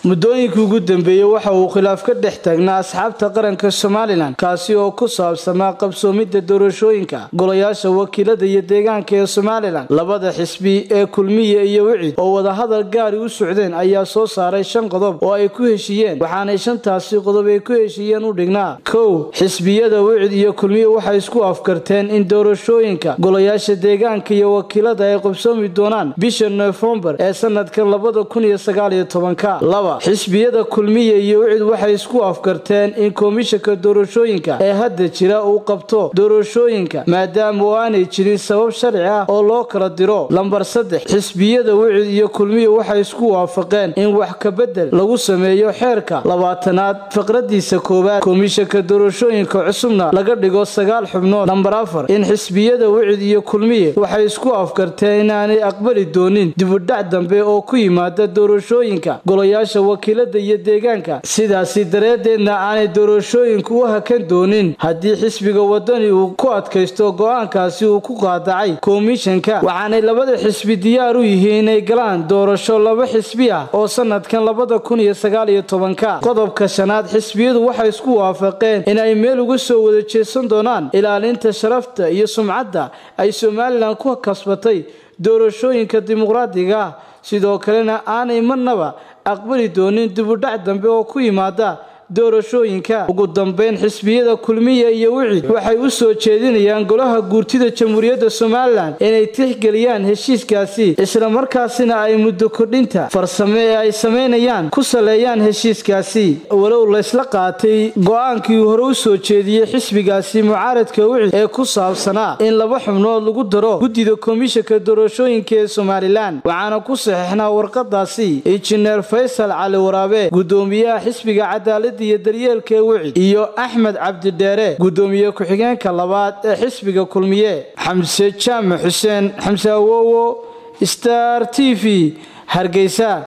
muddooyinkii ugu dambeeyey waxa uu khilaaf ka dhex taagnaa asxaabta qaranka somalilan kaasi oo ku saabsamaa qabsoomidda doorashooyinka golayaasha wakiilada iyo deegaanka ee somalilan labada xisbi ee kulmiya iyo wicid oo wadahadal gaari u socdeen ayaa soo saaray shan qodob oo ay ku heshiiyeen waxaanay shantaasi qodob ay ku heshiiyeen u dhignaa kow xisbiyada wicid iyo kulmiya waxay isku afkarteen in doorashooyinka golayaasha deegaanka iyo wakiilada ay qabsoomi doonaan bisha nofembar ee sanadka labada kun iyo sagaaliyo tobanka laba xisbiyada kulmiya iyo wicid waxay isku afkarteen in komishanka doorashooyinka ee hadda jira uu qabto doorashooyinka maadaama oo aanay jirin sabab sharci ah oo loo kala diro lambar saddex xisbiyada wicid iyo kulmiya waxay isku waafaqeen in wax kabedel lagu sameeyo xeerka labaatanaad faqradiisa koowaad komishanka doorashooyinka cusubna laga dhigo sagaal xubnood lambar afar in xisbiyada wicid iyo kulmiye waxay isku afkarteen inaanay aqbali doonin dibudhac dambe oo ku yimaada doorashooyinka golayaasha wakiilada iyo deegaanka sidaasi dareedeedna aanay doorashooyinku u hakan doonin haddii xisbiga wadani uu ku adkaysto go-aankaasi uu ku qaadacay komishanka waxaanay labada xisbi diyaar u yihiin inay galaan doorasho laba xisbi ah oo sanadkan labada kun iyo sagaaliyo tobanka qodobka shanaad xisbiyadu waxay isku waafaqeen in ay meel uga soo wada jeesan doonaan ilaalinta sharafta iyo sumcadda ay somalilan ku kasbatay doorashooyinka dimuqraadiga ah sidoo kalena aanay marnaba aqbali doonin dibudhac dambe oo ku yimaada doorashooyinka ugu dambeyn xisbiyada kulmiya iyo wicid waxay u soo jeedinayaan golaha guurtida jamhuuriyadda somalilan inay tixgeliyaan heshiiskaasi islamarkaasina ay muddo kordhinta farsame ee ay samaynayaan ku saleeyaan heshiiskaasi walow laysla qaatay go-aankii hore u soo jeediyey xisbigaasi mucaaradka wicid ee ku saabsanaa in laba xubnood lagu daro guddida komishanka doorashooyinka ee somalilan waxaana ku saxeixnaa warqadaasi injineer faysal cali waraabe gudoomiyaha xisbiga cadaalada iyo daryeelka ee wicid iyo axmed cabdidheere gudoomiye ku-xigeenka labaad ee xisbiga kulmiye xamse jaamac xuseen xamse awowo star t v hargeysa